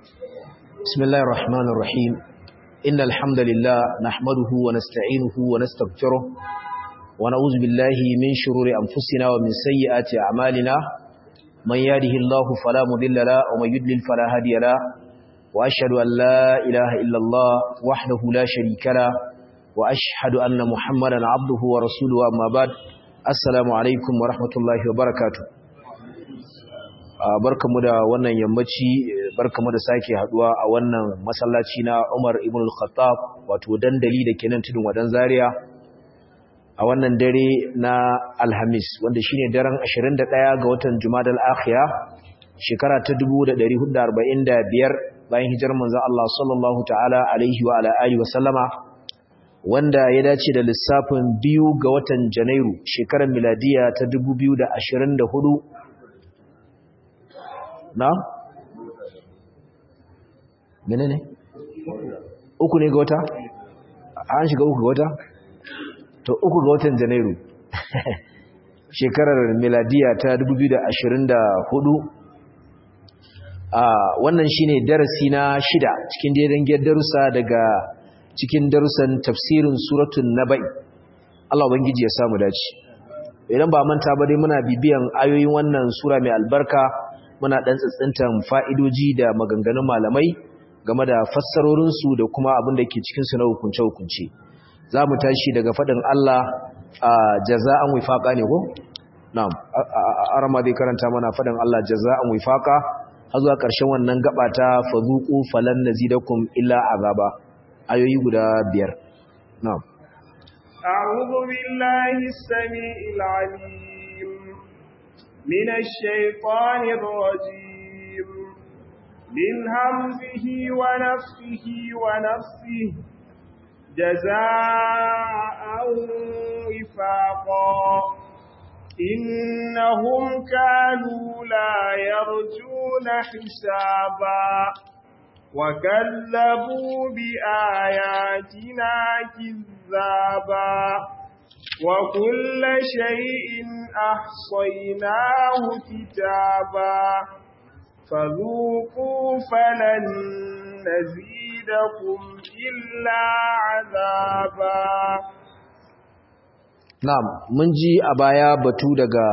بسم الله الرحمن الرحيم إن الحمد لله نحمده ونستعينه ونستغفره ونعوذ بالله من شرور أنفسنا ومن سيئات أعمالنا من يهده الله فلا مضل له ومن يضلل فلا هادي له وأشهد أن لا إله إلا الله وحده لا شريك له وأشهد أن محمدا عبده ورسوله أما بعد السلام عليكم ورحمة الله وبركاته barkamu da wannan yammaci barkamu da sake haduwa a wannan masallaci na Umar ibn al-Khattab wato dandali da kenan tudun wadan Zaria a wannan dare na Alhamis wanda shine daren 21 ga watan Jumadal Akhira shekara ta 1445 bayan hijirar manzon Allah sallallahu ta'ala alaihi wa ala alihi wa sallama wanda ya dace da lissafin biyu ga watan Janairu shekarar miladiya ta 2024 na? mene ne? uku ne ga wata? an shiga uku ga wata? to uku ga watan janairu shekarar miladiya ta 2024 a wannan shine darasi na shida cikin jerin darussa daga cikin darussan tafsirin suratun naba'i Allah ubangiji ya samu dace idan ba manta ba dai muna bibiyan ayoyin wannan sura mai albarka muna ɗan tsintsintan fa'idoji da maganganun malamai game da fassarorinsu da kuma abin da ke cikinsu na hukunce-hukunce. Za mu tashi daga faɗin Allah a jaza'an wifaƙa ne ko? Na'am, arama zai karanta mana faɗin Allah jaza'an wifaƙa, har zuwa ƙarshen wannan gaba ta fazuƙu falan na zidakun illa azaba, ayoyi guda biyar. Na'am. أعوذ بالله السميع العليم من الشيطان الرجيم من همزه ونفسه ونفسه جزاء وفاقا إنهم كانوا لا يرجون حسابا وكذبوا بآياتنا كذابا وكل شيء أحصيناه كتابا فذوقوا فلن نزيدكم إلا عذابا نعم من جي أبايا بتو دقا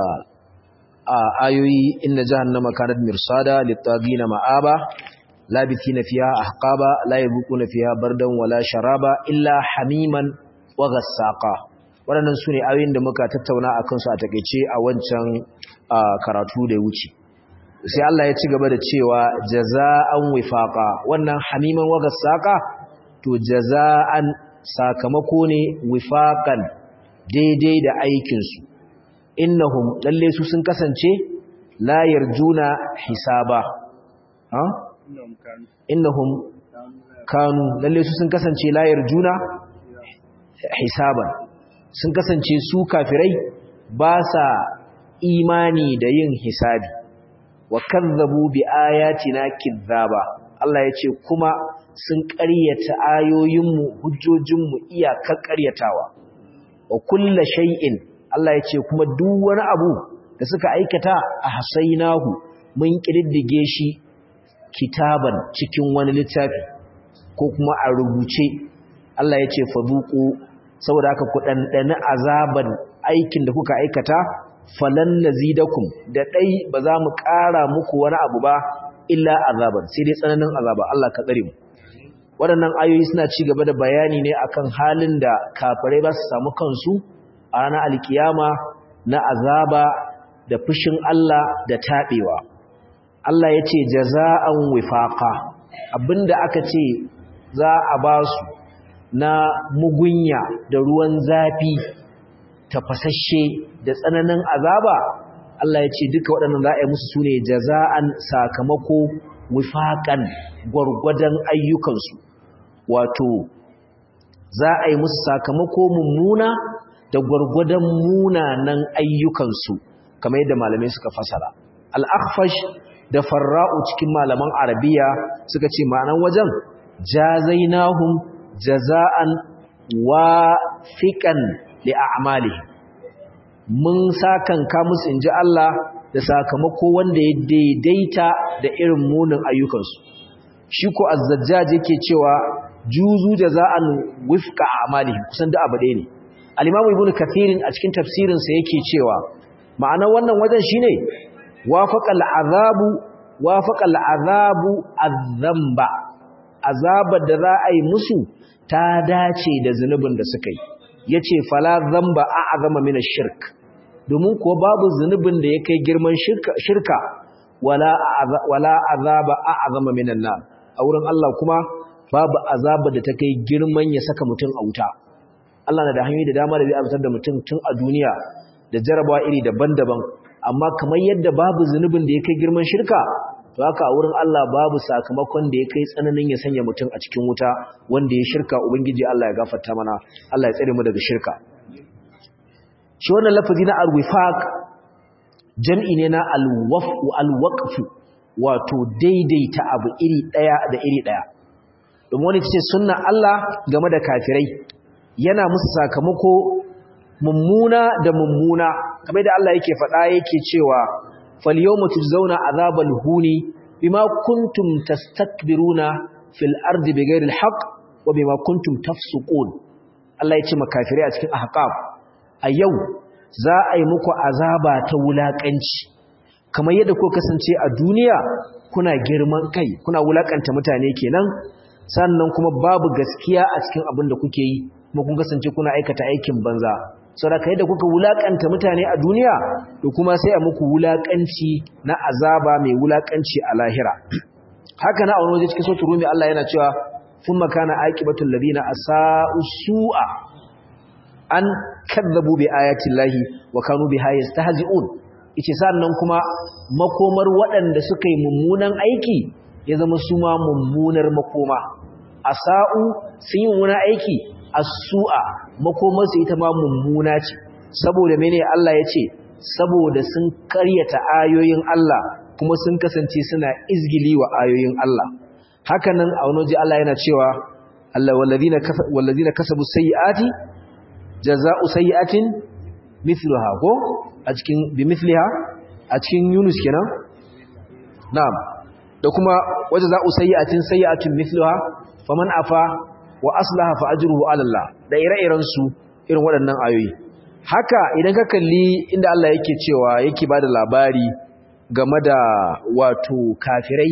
آيوي إن جهنم كانت مرصادا للطاغين مآبا لابثين فيها أحقابا لا يذوقون فيها بردا ولا شرابا إلا حميما وغساقا waɗannan su ne ayoyin da muka tattauna a kansu a takaice a wancan karatu da wuce sai Allah ya ci gaba da cewa jaza'an wifaqa wannan hamiman waga saka to jaza'an sakamako ne wifaqan daidai da aikin su innahum lalle su sun kasance la yarjuna hisaba ha innahum kanu lalle su sun kasance la yarjuna hisaban sun kasance su kafirai ba sa imani da yin hisabi wa kazzabu bi ayatina kizzaba Allah ya ce kuma sun ƙaryata ayoyinmu hujjojinmu iyakar ƙaryatawa wa kulla shay'in Allah ya ce kuma duk wani abu da suka aikata a hasainahu mun ƙididdige shi kitaban cikin wani littafi ko kuma a rubuce Allah ya ce faduku saboda haka ku ɗanɗani azaban aikin da kuka aikata falan nazidakum da ɗai ba za mu ƙara muku wani abu ba illa azaban sai dai tsananin azaba Allah ka tsare mu waɗannan ayoyi suna ci gaba da bayani ne akan halin da kafirai ba su samu kansu a ranar alkiyama na azaba da fushin Allah da taɓewa Allah ya ce jaza'an wifaqa abinda aka ce za a ba su na mugunya da ruwan zafi tafasasshe da tsananin azaba Allah ya ce duka waɗannan za a yi musu sune jaza'an sakamako wifaƙan gwargwadon ayyukansu wato za a yi musu sakamako mummuna da gwargwadon munanan ayyukansu kamar yadda malamai suka fasara al-akhfash da farra'u cikin malaman arabiya suka ce ma'anan wajen jazainahum jaza'an wafiqan li a'malihim mun sakanka musu inji Allah da sakamako wanda ya daidaita da irin munin ayyukansu shi ko az-zajjaj yake cewa juzu jaza'an wifqa a'malihim kusan da abu ɗaya ne al-imamu ibnu kathirin a cikin tafsirin sa yake cewa ma'anar wannan wajen shine wafaqa al-azabu wafaqa al-azabu adh-dhanba azabar da za a yi musu ta dace da zunubin da suka yi yace fala dhanba a'zama min ash-shirk domin kuwa babu zunubin da ya kai girman shirka wala wala azaba a'zama min an-nar a wurin Allah kuma babu azaba da ta kai girman ya saka mutum a wuta Allah na da hanyoyi da dama da zai azabtar da mutum tun a duniya da jarabawa iri daban-daban amma kamar yadda babu zunubin da ya kai girman shirka to haka a wurin Allah babu sakamakon da ya kai tsananin ya sanya mutum a cikin wuta wanda ya shirka ubangiji Allah ya gafarta mana Allah ya tsare mu daga shirka shi wannan lafazi na al-wifaq jam'i ne na al-waf'u al-waqfu wato daidaita abu iri daya da iri daya domin wani ce sunna Allah game da kafirai yana musu sakamako mummuna da mummuna kamar da Allah yake faɗa yake cewa fal yawma tujzauna azabal huni bima kuntum tastakbiruna fil ardi bighairi alhaq wa bima kuntum tafsuqun Allah ya ce makafirai a cikin ahqaf a yau za a yi muku azaba ta wulakanci kamar yadda ko kasance a duniya kuna girman kai kuna wulakanta mutane kenan sannan kuma babu gaskiya a cikin abin da kuke yi kuma kun kasance kuna aikata aikin banza saboda kai da kuka wulakanta mutane a duniya to kuma sai a muku wulakanci na azaba mai wulakanci a lahira haka na a wani waje cikin sautin rumi Allah yana cewa thumma kana aqibatul ladina asa'u su'a an kadzabu bi ayati llahi wa kanu biha yastahzi'un yace sannan kuma makomar waɗanda suka yi mummunan aiki ya zama su ma mummunar makoma asa'u sun yi mummunan aiki as-su'a makomar su ita ma mummuna ce saboda mene Allah ya ce saboda sun karyata ayoyin Allah kuma sun kasance suna izgili wa ayoyin Allah hakanan a wani waje Allah yana cewa Allah wallazina wallazina kasabu sayyiati jazaa'u sayyi'atin mithluha ko a cikin bi mithliha a cikin Yunus kenan na'am da kuma waje za'u sayyi'atin sayyi'atin mithluha faman afa wa aslaha fa ajruhu 'ala Allah da ire-iren su irin waɗannan ayoyi haka idan ka kalli inda Allah yake cewa yake bada labari game da wato kafirai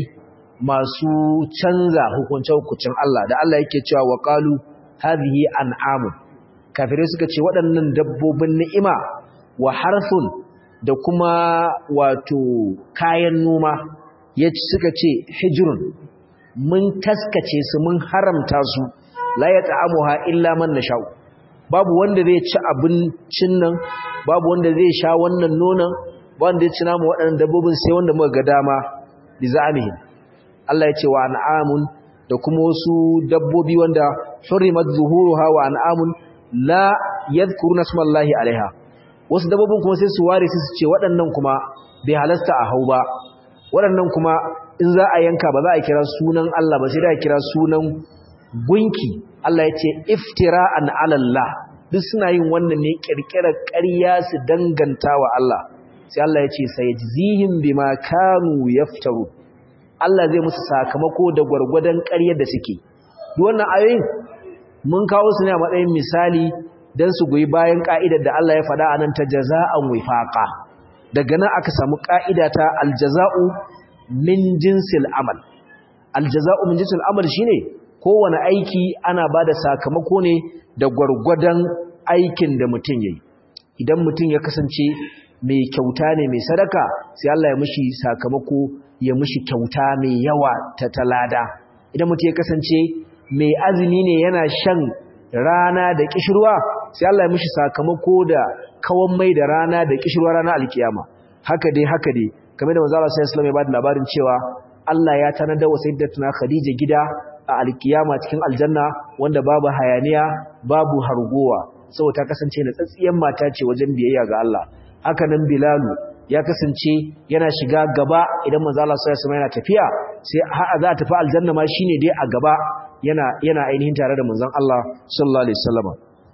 masu canza hukunce-hukuncin Allah da Allah yake cewa wa qalu hadhihi an'amu kafirai suka ce waɗannan dabbobin ni'ima wa harthun da kuma wato kayan noma ya suka ce hijirun mun taskace su mun haramta su la ya ta'amuha illa man nasha'u babu wanda zai ci abincin nan babu wanda zai sha wannan nonon ba wanda ya ci namu waɗannan dabbobin sai wanda muka ga dama bi za'amihim Allah ya ce wa an'amun da kuma wasu dabbobi wanda hurimat zuhuruha wa an'amun la yadhkuruna smallahi alaiha wasu dabbobin kuma sai su ware su ce waɗannan kuma bai halasta a hau ba waɗannan kuma in za a yanka ba za a kira sunan Allah ba sai da a kira sunan gunki Allah ya ce iftira'an alallah duk suna yin wannan ne kirkirar ƙarya su danganta wa Allah sai Allah ya ce sayajzihim bima kanu yaftaru Allah zai musu sakamako da gwargwadon ƙaryar da suke duk wannan ayoyin mun kawo su ne a matsayin misali dan su goyi bayan ka'idar da Allah ya faɗa anan ta jaza'an wifaqa daga nan aka samu ka'ida ta aljaza'u min jinsil amal aljaza'u min jinsil amal shine kowane aiki ana bada sakamako ne da gwargwadon aikin da mutum yayi idan mutum ya kasance mai kyauta ne mai sadaka sai Allah ya mishi sakamako ya mishi kyauta mai yawa ta talada idan mutum ya kasance mai azumi ne yana shan rana da kishirwa sai Allah ya mishi sakamako da kawan mai da rana da kishirwa rana alkiyama haka dai haka dai kamar da manzo Allah sallallahu alaihi wasallam ya bada labarin cewa Allah ya tanada wa sayyidatuna Khadija gida a alkiyama cikin aljanna wanda babu hayaniya babu hargowa saboda ta kasance na tsatsiyan mata ce wajen biyayya ga Allah haka nan Bilalu ya kasance yana shiga gaba idan manzo Allah sallallahu alaihi wasallam yana tafiya sai har za a tafi aljanna ma shine dai a gaba yana yana ainihin tare da manzon Allah sallallahu alaihi wasallam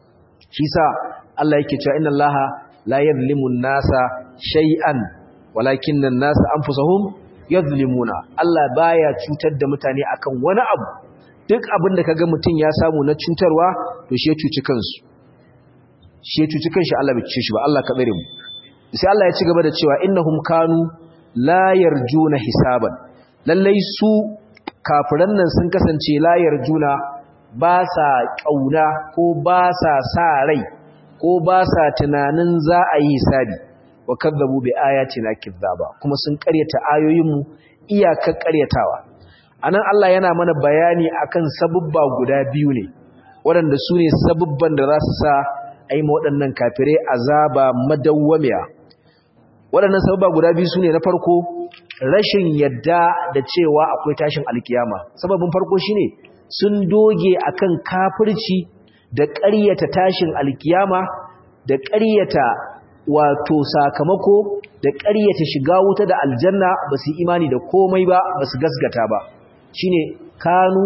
shi sa Allah yake cewa inna Allaha la yadhlimu an-nasa shay'an walakinna an-nasa anfusahum yazlimuna Allah baya cutar da mutane akan wani abu duk abin da kaga mutum ya samu na cutarwa to shi ya cuci kansu shi ya cuci kanshi Allah bai cuce shi ba Allah ka tsare mu sai Allah ya ci gaba da cewa innahum kanu la yarjuna hisaban lallai su kafiran nan sun kasance la yarjuna ba sa kauna ko ba sa sa rai ko ba sa tunanin za a yi hisabi wa kadzabu bi ayatina kizzaba kuma sun karyata ayoyinmu iyakar karyatawa anan Allah yana mana bayani akan sabubba guda biyu ne waɗanda su ne sabubban da za su sa a yi waɗannan kafirai azaba madawwamiya waɗannan sabubba guda biyu su ne na farko rashin yadda da cewa akwai tashin alkiyama sababin farko shine sun doge akan kafirci da ƙaryata tashin alkiyama da ƙaryata wato sakamako da ƙaryata shiga wuta da aljanna ba su imani da komai ba ba su gasgata ba shine kanu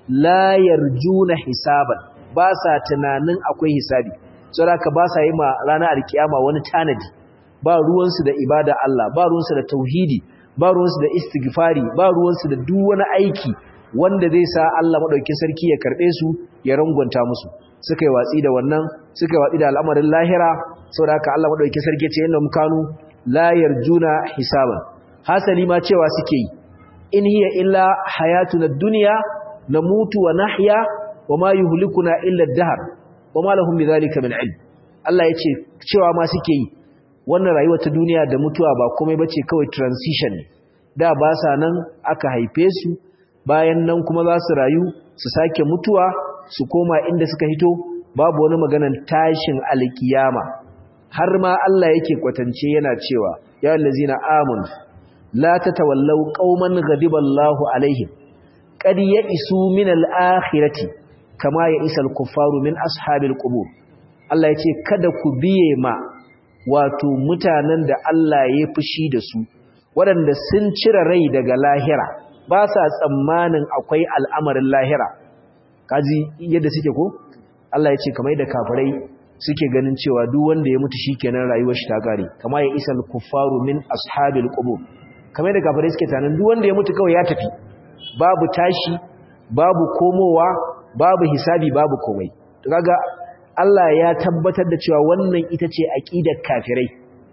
la yarjuna hisaban ba sa tunanin akwai hisabi saboda ba sa yi ma ranar alkiyama wani tanadi ba ruwansu da ibada Allah ba ruwansu da tauhidi ba ruwansu da istighfari ba ruwansu da duk wani aiki wanda zai sa Allah madaukakin sarki ya karbe su ya rangwanta musu suka yi watsi da wannan suka yi watsi da al'amarin lahira saboda haka Allah madaukakin sarki ce innahum kanu la yarjuna hisaban hasali ma cewa suke yi in hiya illa hayatuna dunya namutu wa nahya wa ma yuhlikuna illa ad-dahr wa ma lahum bidhalika min ilm Allah yace cewa ma suke yi wannan rayuwar ta duniya da mutuwa ba komai bace kawai transition ne da ba sa nan aka haife su bayan nan kuma za su rayu su sake mutuwa su koma inda suka hito babu wani maganan tashin alkiyama har ma Allah yake kwatance yana cewa ya allazina amanu la tatawallaw qauman ghadiballahu alaihim qad ya'isu min al-akhirati kama ya'isal kuffaru min ashabil qubur Allah yace kada ku biye ma wato mutanen da Allah ya fushi da su waɗanda sun cire rai daga lahira ba sa tsammanin akwai al'amarin lahira kaji yadda suke ko Allah ya ce kamar da kafirai suke ganin cewa duk wanda ya mutu shikenan rayuwar shi ta kare kama ya isal kuffaru min ashabil qubur kamar da kafirai suke tanan duk wanda ya mutu kawai ya tafi babu tashi babu komowa babu hisabi babu komai to kaga Allah ya tabbatar da cewa wannan ita ce aqidar kafirai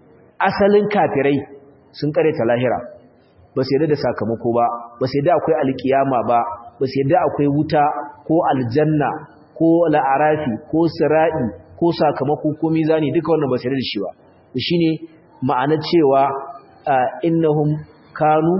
asalin kafirai sun kare ta lahira ba su yadda da sakamako ba ba su yadda akwai alkiyama ba ba su yadda akwai wuta ko aljanna ko la'arafi ko sira'i ko sakamako ko mizani duka wannan ba su yadda da shi ba shine ma'ana cewa innahum kanu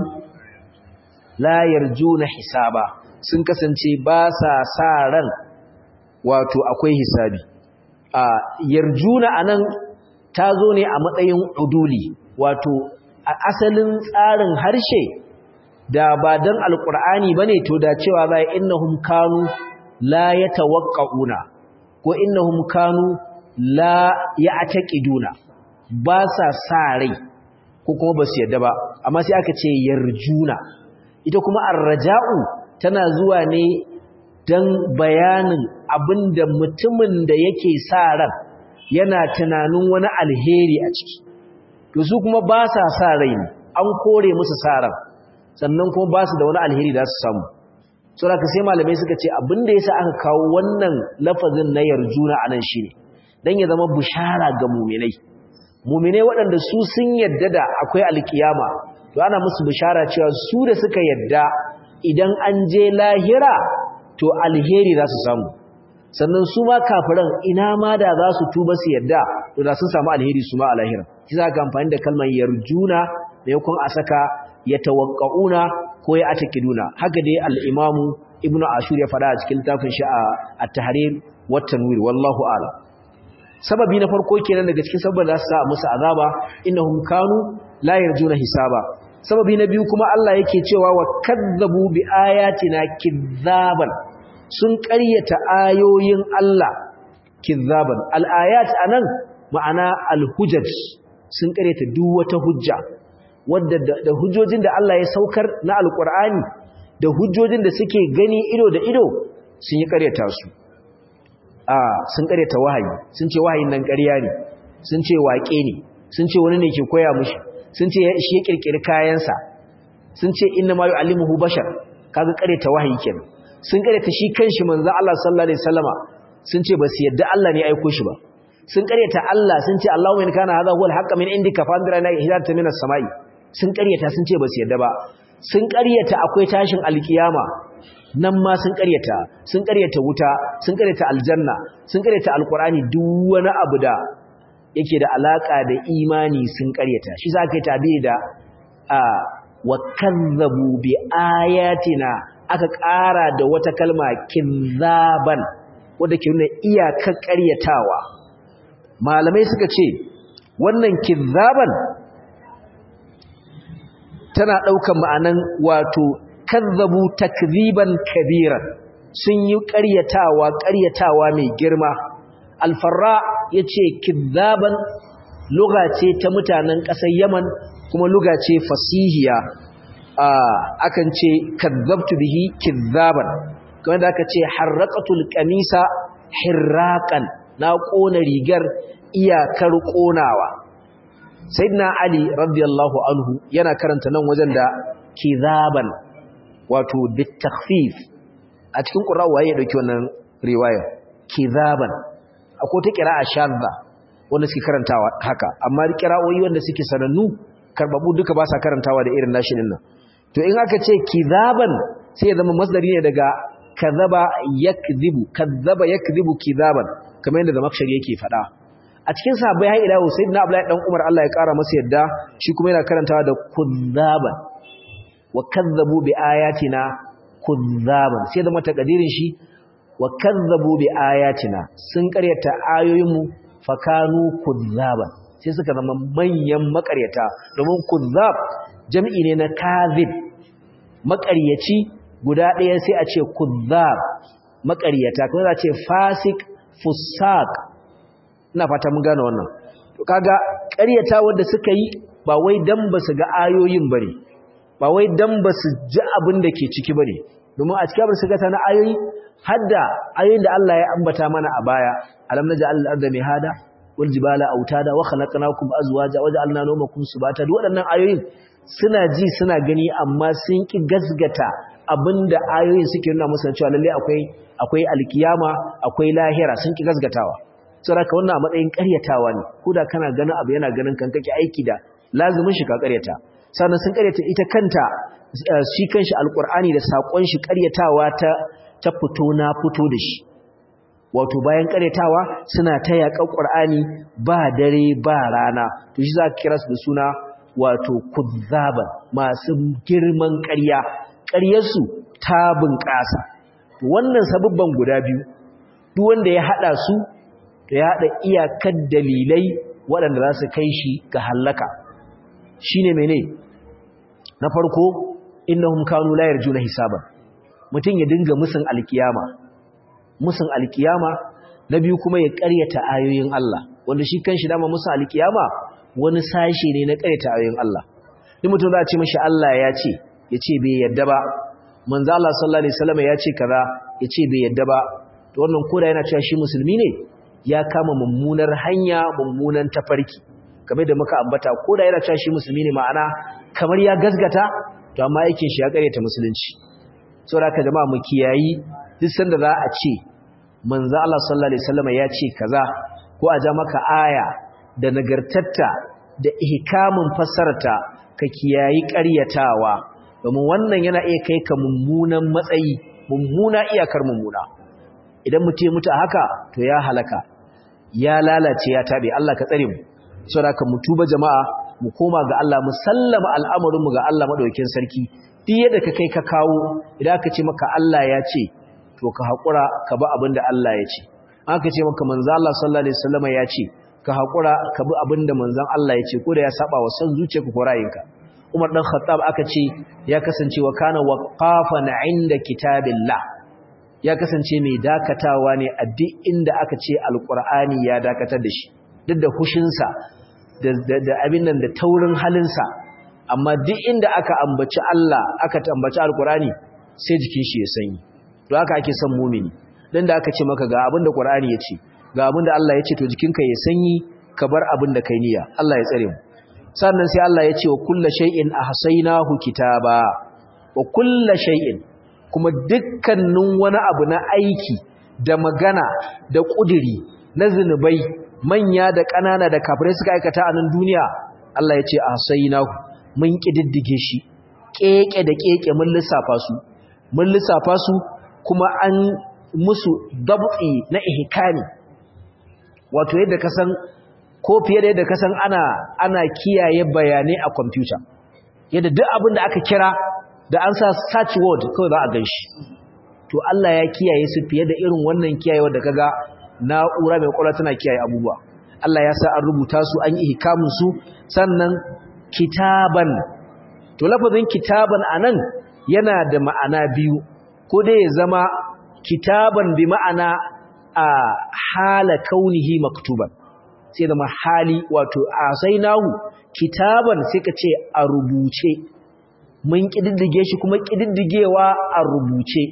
la yarjuna hisaba sun kasance ba sa sa ran wato akwai hisabi a yarjuna anan ta zo ne a matsayin uduli wato a asalin tsarin harshe da ba dan alqur'ani bane to da cewa bai innahum kanu la yatawaqqauna ko innahum kanu la ya'taqiduna ba sa sa rai ko kuma ba su yadda ba amma sai aka ce yarjuna ita kuma arraja'u tana zuwa ne dan bayanin abinda mutumin da yake sa ran yana tunanin wani alheri a ciki to su kuma ba sa sa rai ne an kore musu sa ran sannan kuma ba su da wani alheri da su samu saboda sai malamai suka ce abinda yasa aka kawo wannan lafazin na yarjuna anan shine dan ya zama bushara ga mu'minai mu'minai waɗanda su sun yadda da akwai alkiyama to ana musu bishara cewa su da suka yadda idan an je lahira to alheri za su samu sannan su ma kafiran ina ma da za su tuba su yadda to da sun samu alheri su ma a lahira shi za ka amfani da kalmar yarjuna maimakon a saka ya tawakka'una ko ya atakiduna haka dai al-imamu ibnu ashur ya fada a cikin littafin shi a at-tahrir wa tanwir wallahu a'lam sababi na farko kenan daga cikin sabban da su sa musu azaba innahum kanu la yarjuna hisaba sababi na biyu kuma Allah yake cewa wa kadzabu bi ayatina kizzaban sun ƙaryata ayoyin Allah kizzaban al-ayat anan ma'ana al-hujaj sun ƙaryata duk wata hujja wadda da hujjojin da Allah ya saukar na alqur'ani da hujjojin da suke gani ido da ido sun yi ƙaryata su a sun ƙaryata wahayi sun ce wahayin nan ƙarya ne sun ce waƙe ne sun ce wani ne ke koya mushi sun ce shi ya kirkiri kayansa sun ce inna ma yu'allimuhu bashar kaga kareta wahayi kenan sun kareta shi kanshi manzo Allah sallallahu alaihi wasallama sun ce ba su yadda Allah ne aiko shi ba sun kareta Allah sun ce Allahu in kana hadha huwa al-haqq min indika fa andra la hidayata minas samai sun karyata sun ce ba su yadda ba sun karyata akwai tashin alkiyama nan ma sun karyata sun karyata wuta sun karyata aljanna sun karyata alqur'ani duk wani abu da yake da alaka da imani sun karyata shi zaka yi tabi da a wa kazzabu bi ayatina aka ƙara da wata kalma kinzaban wanda ke nuna iyakar karyatawa malamai suka ce wannan kinzaban tana ɗaukan ma'anan wato kazzabu takziban kabiran sun yi ƙaryatawa ƙaryatawa mai girma alfarra ya ce kizzaban luga ce ta mutanen ƙasar yaman kuma luga ce fasihiya akan ce kazzabtu bihi kizzaban kamar da aka ce harraqatul qamisa hirraqan na ƙona rigar iyakar ƙonawa sayyidina ali radiyallahu anhu yana karanta nan wajen da kizaban wato bitakhfif a cikin qur'ani waye ya dauki wannan riwaya kizaban akwai ta qira'a shadda wanda suke karantawa haka amma qira'o'i wanda suke sanannu karbabu duka ba sa karantawa da irin nashi nan to in aka ce kizaban sai ya zama masdari ne daga kazaba yakzibu kazaba yakzibu kizaban kamar yadda zamakshari yake faɗa a cikin sahabbai har ila sayyidina abdullahi dan umar Allah ya kara masa yadda shi kuma yana karantawa da kuzzaban wa kazzabu bi ayatina kuzzaban sai da mata kadirin shi wa kazzabu bi ayatina sun karyata ayoyinmu fakanu kuzzaban sai suka zama manyan makaryata domin kuzzab jami'i ne na kazib makaryaci guda ɗaya sai a ce kuzzab makaryata kuma za a ce fasik fusaq ina fata mun gane wannan to kaga ƙaryata wanda suka yi ba wai dan ba su ga ayoyin bane ba wai dan ba su ji abin da ke ciki bane domin a cikin abin su gata na ayoyi hadda ayoyin da Allah ya ambata mana a baya alam naj'al al-ardha mihada wal jibala autada wa khalaqnakum azwaja wa ja'alna nawmakum subata duk waɗannan ayoyin suna ji suna gani amma sun ki gasgata abinda ayoyin suke nuna musu cewa lalle akwai akwai alkiyama akwai lahira sun ki gasgatawa saboda wannan a matsayin ƙaryatawa ne koda kana ganin abu yana ganin kan kake aiki da lazumin shi ka ƙaryata sannan sun ƙaryata ita kanta shi kanshi alƙur'ani da saƙon shi ƙaryatawa ta ta fito na fito da shi wato bayan ƙaryatawa suna ta yaƙar ƙur'ani ba dare ba rana to shi za ka kira su da suna wato kuzzaban masu girman ƙarya ƙaryarsu ta bunƙasa wannan sabubban guda biyu duk wanda ya haɗa su to ya haɗa iyakar dalilai waɗanda za su kai shi ga hallaka shi ne mene na farko innahum kanu la yarjuna hisaban mutum ya dinga musun alkiyama musun alkiyama na biyu kuma ya ƙaryata ayoyin Allah wanda shi kanshi dama musun alkiyama wani sashe ne na ƙaryata ayoyin Allah ni mutum za a ce mashi Allah ya ce ya ce bai yadda ba manzo Allah sallallahu alaihi wasallam ya ce kaza ya ce bai yadda ba to wannan koda yana cewa shi musulmi ne ya kama mummunar hanya mummunan tafarki kamar da muka ambata ko da yana cewa shi musulmi ne ma'ana kamar ya gasgata to amma yake shi ya karyata musulunci saboda haka jama'a mu kiyayi duk sanda za a ce manzo Allah sallallahu alaihi wasallam ya ce kaza ko a ja maka aya da nagartatta da ihkamin fassarta ka kiyayi ƙaryatawa domin wannan yana iya kai ka mummunan matsayi mummuna iyakar mummuna idan mutum ya mutu a haka to ya halaka ya lalace ya tabe Allah ka tsare mu saboda mu tuba jama'a mu koma ga Allah mu sallama al'amarin mu ga Allah madaukakin sarki duk yadda ka kai ka kawo idan aka ce maka Allah ya ce to ka hakura ka bi abin da Allah ya ce aka ce maka manzo Allah sallallahu alaihi wasallam ya ce ka hakura ka bi abin da manzon Allah ya ce ko da ya saba wa san zuciyarka ko ra'ayinka Umar dan Khattab aka ce ya kasance wa kana waqafan inda kitabillah ya kasance mai dakatawa ne a duk inda aka ce alkur'ani ya dakatar da shi duk da hushinsa da abin nan da taurin halinsa amma duk inda aka ambaci Allah aka ambaci alkur'ani sai jikin shi ya sanyi to haka ake son mumini dan da aka ce maka ga abin da qur'ani ya ce ga abin da Allah ya ce to jikinka ya sanyi ka bar abin da kai niyya Allah ya tsare mu sannan sai Allah ya ce wa kulla shay'in ahsaynahu kitaba wa kulla shay'in kuma dukkanin wani abu na aiki da magana da kudiri na zinubai manya da ƙanana da kafirai suka aikata a nan duniya Allah ya ce ahsaynahu mun kididdige shi keke da keke mun lissafa su mun lissafa su kuma an musu dab'i na ihkami wato yadda ka san ko fiye da yadda ka san ana ana kiyaye bayanai a kwamfuta yadda duk abin da aka kira da an sa search word kawai za a gan shi to Allah ya kiyaye su fiye da irin wannan kiyayewa da kaga na'ura mai kwalwa tana kiyaye abubuwa Allah ya sa an rubuta su an yi hikamun su sannan kitaban to lafazin kitaban anan yana da ma'ana biyu ko dai ya zama kitaban bi ma'ana a hala kaunihi maktuban sai zama hali wato asainahu kitaban sai ka ce a rubuce mun kididdige shi kuma kididdigewa a rubuce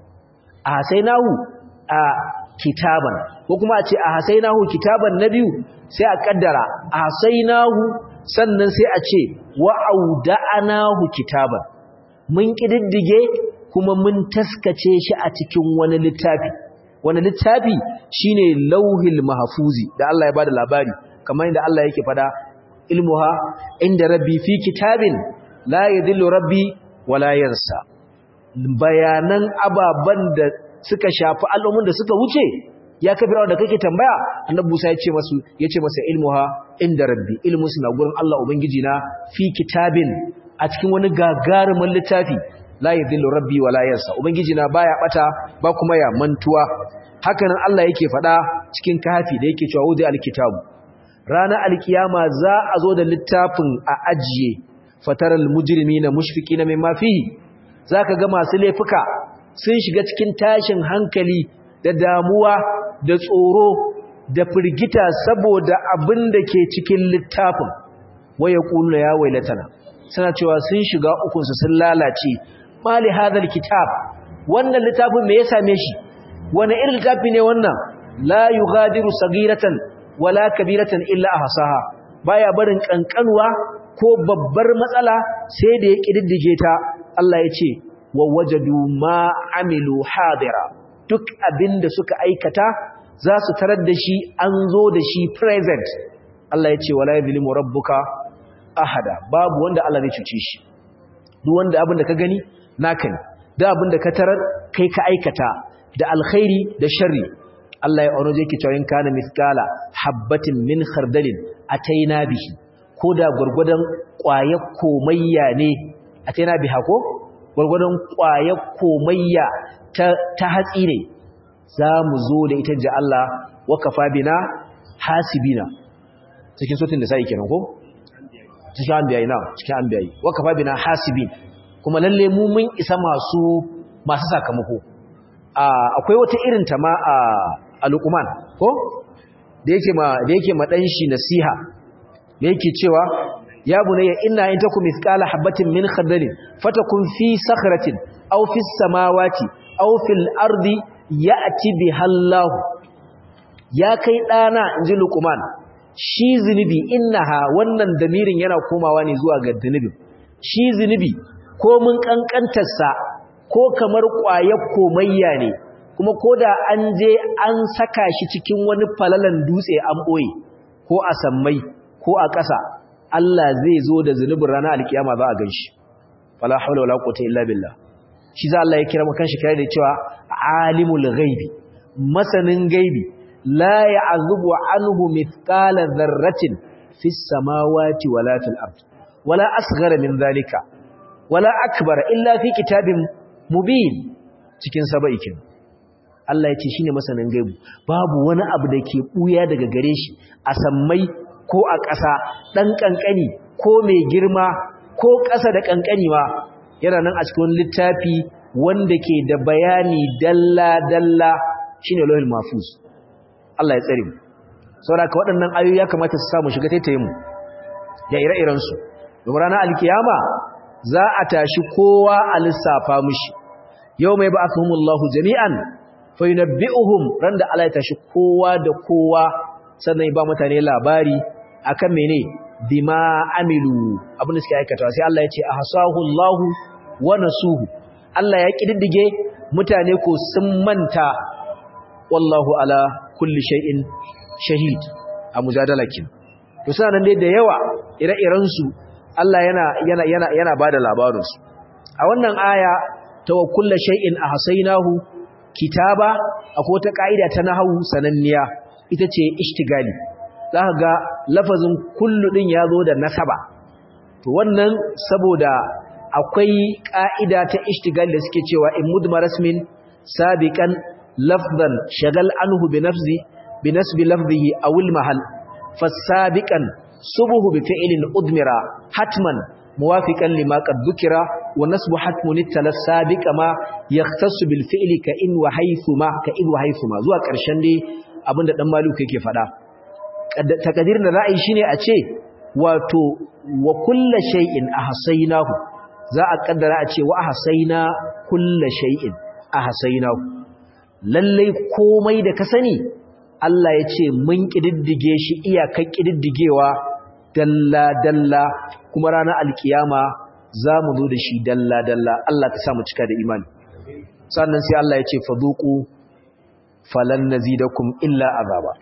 asainahu a kitaban ko kuma a ce asainahu kitaban na biyu sai a kaddara asainahu sannan sai a ce wa'auda'anahu kitaban mun kididdige kuma mun taskace shi a cikin wani littafi wani littafi shine lauhil mahfuzi da Allah ya bada labari kamar yadda Allah yake fada ilmuha inda rabbi fi kitabin la yadillu rabbi wala yansa bayanan ababan da suka shafi al'ummun da suka wuce ya kafira da kake tambaya annabi Musa ya ce masu yace masa ilmuha inda rabbi ilmu suna gurin Allah ubangiji na fi kitabin a cikin wani gagarumin littafi la yadhillu rabbi wala yansa ubangiji na baya bata ba kuma ya mantuwa hakanan Allah yake fada cikin kafi da yake cewa wudi alkitabu ranar alkiyama za a zo da littafin a ajiye fataral mujrimina mushfiqina mimma fihi zaka ga masu laifuka sun shiga cikin tashin hankali da damuwa da tsoro da firgita saboda abin da ke cikin littafin waya kullu ya wailatana suna cewa sun shiga ukunsu sun lalace mali hadal kitab wannan littafin me ya same shi wani irin littafi ne wannan la yughadiru sagiratan wala kabiratan illa ahsaha baya barin kankanwa ko babbar matsala sai da ya kididdige ta Allah ya ce wa wajadu ma amilu hadira duk abinda suka aikata za su tarar da shi an zo da shi present Allah ya ce wala yadhlimu rabbuka ahada babu wanda Allah zai cuce shi duk wanda abin da ka gani naka ne da abin da ka tarar kai ka aikata da alkhairi da sharri Allah ya oroje ki cewa in kana mithqala habatin min khardalin ataina bihi koda gurgudan ƙwayar komayya ne ataina biha ko gurgudan ƙwayar komayya ta ta hatsi ne za mu zo da ita ji Allah wa kafa bina hasibina cikin sotin da sai kenan ko cikin anbiyayi na cikin anbiyayi wa kafa bina hasibin kuma lalle mu mun isa masu masu sakamako akwai wata irin ta ma a alquman ko da yake ma da yake ma dan shi nasiha da yake cewa ya bunayya inna in takum mithqala habatin min khardalin fatakun fi sakhratin aw fi samawati aw fil ardi ya'ti bihallahu ya kai dana inji luqman shi zinubi innaha wannan damirin yana komawa ne zuwa ga zinubi shi zinubi ko mun kankantarsa ko kamar ƙwayar komayya ne kuma ko da an je an saka shi cikin wani falalan dutse an ɓoye ko a sammai ko a ƙasa Allah zai zo da zunubin ranar alkiyama za a gan shi fala haula wala quwwata illa billah shi za Allah ya kira mu kanshi kira da cewa alimul ghaibi masanin gaibi la ya'zubu anhu mithqala dharratin fis samawati wala fil ard wala asghara min dhalika wala akbara illa fi kitabin mubin cikin saba'ikin Allah ya ce shine masanin gaibu babu wani abu da ke buya daga gare shi a sammai ko a ƙasa dan kankani ko mai girma ko ƙasa da kankani ma yana nan a cikin littafi wanda ke da bayani dalla dalla shine lauhul mahfuz Allah ya tsare mu saboda waɗannan ayoyi ya kamata su samu shiga taitayin mu da ire-iren su domin ranar alkiyama za a tashi kowa a lissafa mushi yau mai ba'athumullahu jami'an fa yunabbi'uhum ran da Allah ya tashi kowa da kowa sannan ya ba mutane labari akan mene bima amilu abin da suke aikatawa sai Allah ya ce ahsahu Allahu wa nasuhu Allah ya kididdige mutane ko sun manta wallahu ala kulli shay'in shahid a mujadalakin to suna nan dai da yawa ire-iren su Allah yana yana yana yana bada labarin su a wannan aya tawakkullu shay'in ahsaynahu kitaba akwai wata kaida ta nahwu sananniya ita ce ishtigali zaka ga lafazin kullu din yazo da nasaba to wannan saboda akwai ka'ida ta ishtigali da suke cewa in mudmar rasmin sabiqan lafzan shagal anhu bi nafsi bi nasbi lafzihi aw al mahal fasabiqan subuhu bi fi'lin udmira hatman muwafiqan lima qad dhukira wa nasbu hatmun ittala sabiqa ma yahtassu bil fi'li ka in wa haythuma ka in wa haythuma zuwa karshen dai abinda dan maluku yake fada takadirin da ra'ayi shine a ce wato wa kullu shay'in ahsaynahu za a kaddara a ce wa ahsayna kullu shay'in ahsaynahu lalle komai da ka sani Allah ya ce mun kididdige shi iyakar kididdigewa dalla dalla kuma ranar alkiyama za mu zo da shi dalla dalla Allah ka sa mu cika da imani sannan sai Allah ya ce fadhuqu falan nazidakum illa azaba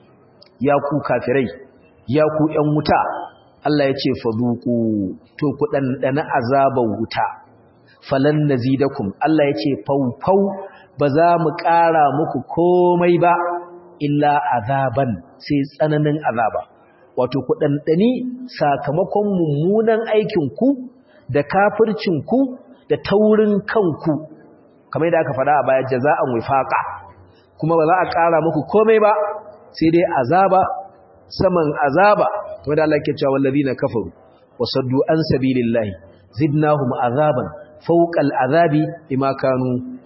ya ku kafirai ya ku ƴan wuta Allah ya ce fadhuqu to ku dan azaban wuta falan nazidakum Allah ya ce faufau ba za mu ƙara muku komai ba illa azaban sai tsananin azaba wato ku ɗanɗani sakamakon mummunan aikinku da kafircinku da taurin kanku kamar yadda aka faɗa a baya jaza'an wifaqa kuma ba za a ƙara muku komai ba sai dai azaba saman azaba kamar da Allah yake cewa wallazina kafaru wasaddu an sabilillahi zidnahum azaban fawqa al'azabi bima kanu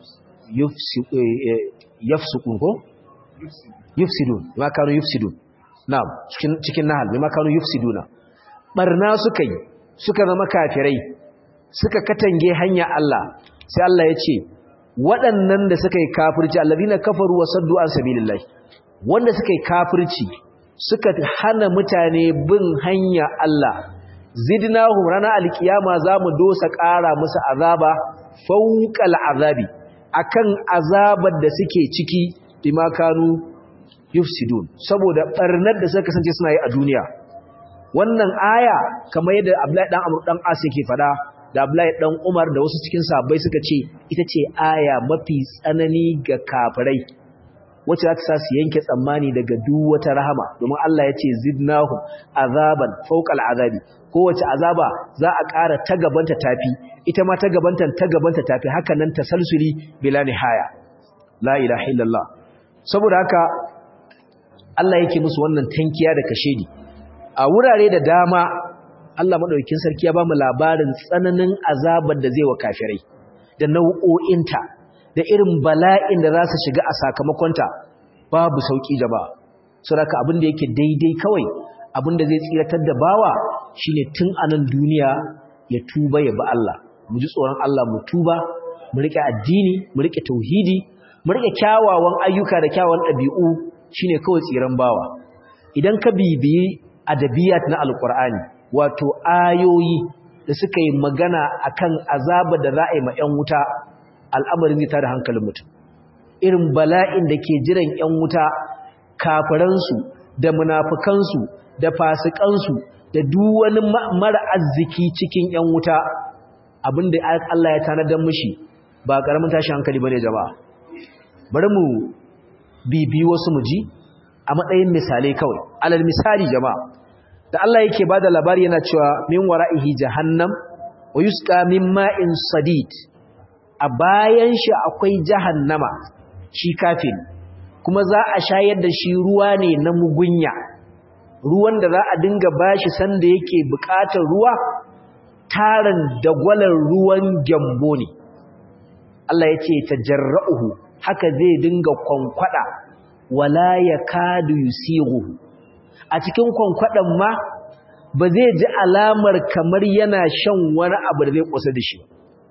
yafsukun ko yufsidun bima kanu yufsidun na'am cikin cikin nahal bima kanu yufsiduna barna suka yi suka zama kafirai suka katange hanya Allah sai Allah ya ce waɗannan da suka yi kafirci allazina kafaru wa saddu an sabilillahi wanda suka yi kafirci suka hana mutane bin hanya Allah zidnahum rana alkiyama zamu dosa ƙara musu azaba fawqal azabi akan azabar da suke ciki bima kanu yufsidun saboda barnar da suka kasance suna yi a duniya wannan aya kamar yadda Abdullahi dan Amr dan As yake fada da Abdullahi dan Umar da wasu cikin sahabbai suka ce ita ce aya mafi tsanani ga kafirai wacce za ta sa su yanke tsammani daga duk wata rahama domin Allah ya ce zidnahum azaban fawqal azabi kowace azaba za a ƙara ta gabanta tafi ita ma ta gabanta ta gabanta tafi haka nan tasalsuli bila nihaya la ilaha illallah saboda haka Allah yake musu wannan tankiya da kashedi a wurare da dama Allah madaukakin sarki ya ba mu labarin tsananin azabar da zai wa kafirai da nau'o'inta da irin bala'in da za su shiga a sakamakonta babu sauki jama'a saboda abin da yake daidai kawai abin da zai tsiratar da bawa shine tun anan duniya ya tuba ya ba Allah mu ji tsoron Allah mu tuba mu rike addini mu rike tauhidi mu rike kyawawan ayyuka da kyawawan ɗabi'u shine kawai tsiran bawa idan ka bibiyi adabiyat na alqur'ani wato ayoyi da suka yi magana akan azaba da za a yi ma 'yan wuta al'amarin zai tada hankalin mutum irin bala'in da ke jiran 'yan wuta kafiransu da munafukansu da fasikansu da duk wani mara arziki cikin 'yan wuta abinda Allah ya tanadar mishi ba karamin tashi hankali bane jama'a bari mu bibi wasu muji a matsayin misalai kawai alal misali jama'a da Allah yake bada labari yana cewa min wara'ihi jahannam wa yusqa min ma'in sadid a bayan shi akwai jahannama shi kafin kuma za a shayar da shi ruwa ne na mugunya ruwan da za a dinga bashi sanda yake bukatar ruwa tarin dagwalar ruwan gyambo ne Allah ya ce tajarra'uhu haka zai dinga kwankwada wala yakadu yusighu a cikin kwankwadan ma ba zai ji alamar kamar yana shan wani abu da zai kusa da shi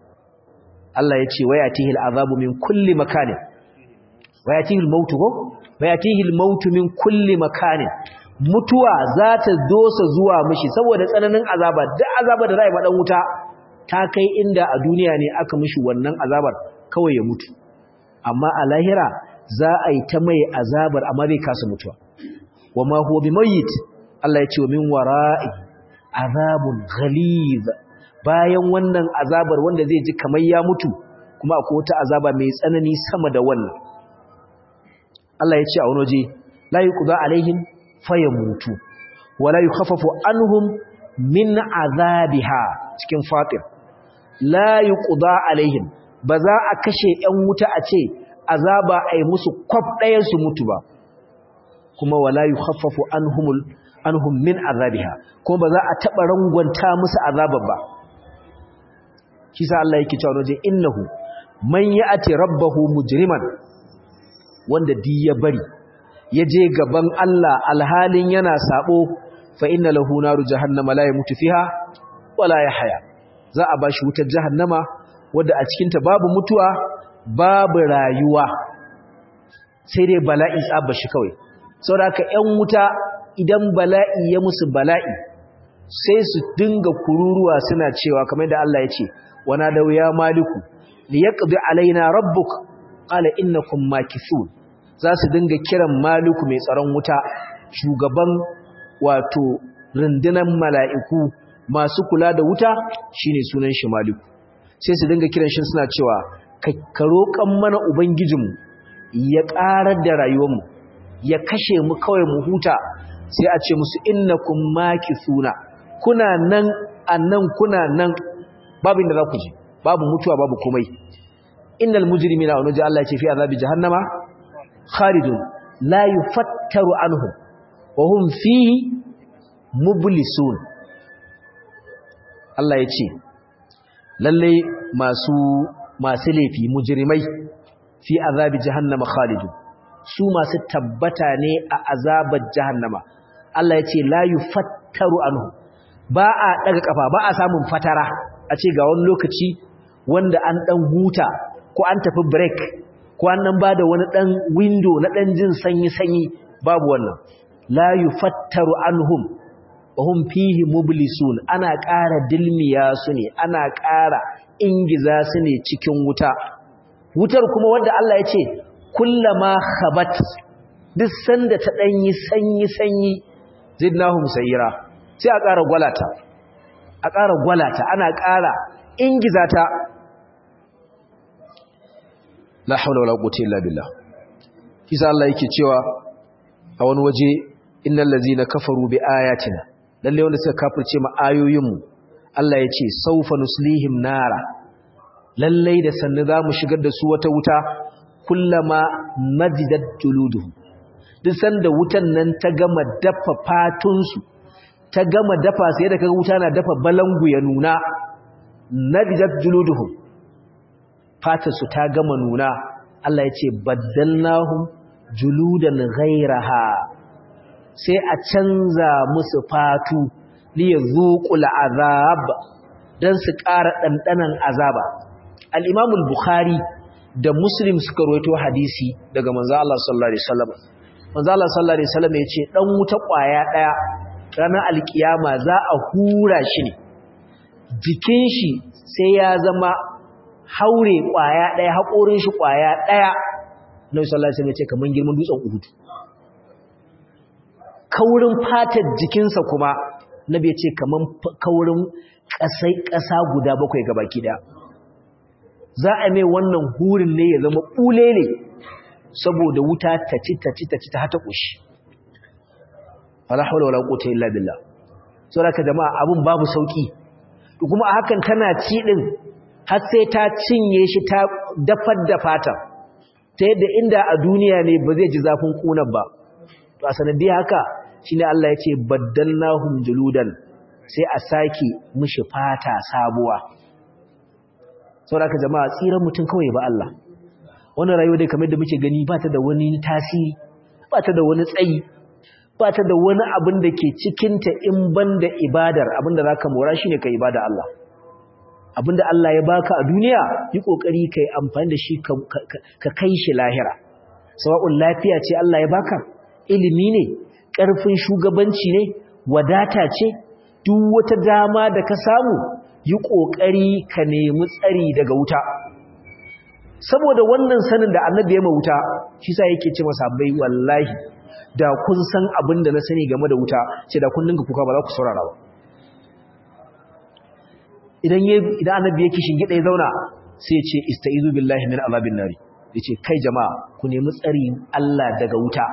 Allah ya ce wayatihil azabu min kulli makanin wayatihil mautu ko wayatihil mautu min kulli makanin mutuwa za ta dosa zuwa mishi saboda tsananin azaba duk azaba da za a yi maɗan wuta ta kai inda a duniya ne aka mishi wannan azabar kawai ya mutu amma a lahira za a yi ta mai azabar amma zai kasa mutuwa wa ma huwa bimayyit Allah ya ce wa min wara'i azabun ghaliz bayan wannan azabar wanda zai ji kamar ya mutu kuma akwai wata azaba mai tsanani sama da wannan Allah ya ce a wani waje la yuqda alaihim fayamutu wala yukhaffafu anhum min azabiha cikin fatir la yuqda alaihim ba za a kashe ƴan wuta a ce azaba ai musu kwaf ɗayan su mutu ba kuma wala yukhaffafu anhumul anhum min azabiha kuma ba za a taba rangwanta musu azabar ba shi sa Allah yake cewa waje innahu man ya'ti rabbahu mujriman wanda di ya bari ya je gaban Allah alhalin yana sabo fa inna lahu naru jahannama la yamutu fiha wala yahya za a bashi wutar jahannama wanda a cikin ta babu mutuwa babu rayuwa sai dai bala'i tsaba shi kawai saboda haka ƴan wuta idan bala'i ya musu bala'i sai su dinga kururuwa suna cewa kamar da Allah ya ce wana da ya maliku liyaqdi alaina rabbuk qala innakum makithun za su dinga kiran maliku mai tsaron wuta shugaban wato rundunan mala'iku masu kula da wuta shine sunan shi maliku sai su dinga kiran shi suna cewa ka roƙan mana ubangijinmu ya ƙarar da rayuwarmu ya kashe mu kawai mu huta sai a ce musu innakum makithuna kuna nan annan kuna nan babu inda za ku je babu mutuwa babu komai innal mujrimina wa nuji Allah ya ce fi azabi jahannama khalidun la yufattaru anhum wa hum fihi mublisun Allah ya ce lalle masu masu laifi mujrimai fi azabi jahannama khalidun su masu tabbata ne a azabar jahannama Allah ya ce la yufattaru anhu ba a daga kafa ba a samun fatara a ce ga wani lokaci wanda an dan huta ko an tafi break ko an nan bada wani dan window na dan jin sanyi sanyi babu wannan la yufattaru anhum wa hum fihi mublisun ana ƙara dilmiya su ne ana ƙara ingiza su ne cikin wuta wutar kuma wanda Allah ya ce kullama khabat duk sanda ta danyi sanyi sanyi zidnahum sayira sai a ƙara gwalata a ƙara gwalata ana ƙara ingiza ta la haula wala quwwata illa billah kisa Allah yake cewa a wani waje innal ladzina kafaru bi ayatina lalle wanda suka kafirce mu ayoyinmu Allah ya ce saufa nuslihim nara lalle da sannu zamu shigar da su wata wuta kullama majidat juluduhum duk sanda wutan nan ta gama dafa fatunsu ta gama dafa sai da kaga wuta na dafa balangu ya nuna najidat juluduhum fatarsu ta gama nuna Allah ya ce baddalnahum juludan ghairaha sai a canza musu fatu li yazuqul azab dan su ƙara dandanan azaba al-Imam al-Bukhari da Muslim suka rawaito hadisi daga manzo Allah sallallahu alaihi wasallam manzo Allah sallallahu alaihi wasallam ya ce dan wuta kwaya daya ranar alkiyama za a hura shi ne jikin shi sai ya zama haure kwaya daya haƙorin shi kwaya daya Nabi sallallahu alaihi wasallam ya ce kaman girman dutsen Uhud kaurin fatar jikinsa kuma Nabi ya ce kaman kaurin kasai kasa guda bakwai gabaki daya za a mai wannan hurin ne ya zama bulele saboda wuta ta ci ta ci ta ci ta hata kushi wala hawla wala quwwata illa billah saboda jama'a abun babu sauki kuma a hakan tana ci din har sai ta cinye shi ta dafar da fata ta yadda inda a duniya ne ba zai ji zafin kunan ba to a sanadiyar haka shine Allah ya ce baddalnahum juludan sai a sake mishi fata sabuwa saboda jama'a tsiran mutum kawai ba Allah wannan rayuwa dai kamar da muke gani ba ta da wani tasiri ba ta da wani tsayi ba ta da wani abin da ke cikinta in ban da ibadar abin da za ka mora shi ne ka ibada Allah abin da Allah ya baka a duniya yi ƙoƙari ka yi amfani da shi ka kai shi lahira sawa'un lafiya ce Allah ya baka ilimi ne ƙarfin shugabanci ne wadata ce duk wata dama da ka samu yi ƙoƙari ka nemi tsari daga wuta saboda wannan sanin da annabi ya wuta shi sa yake ce masa bai wallahi da kun san abin da na sani game da wuta ce da kun dinga kuka ba za ku saurara ba idan idan annabi yake shingide ya zauna sai ya ce istaizu billahi min azabin nari yace kai jama'a ku nemi tsarin Allah daga wuta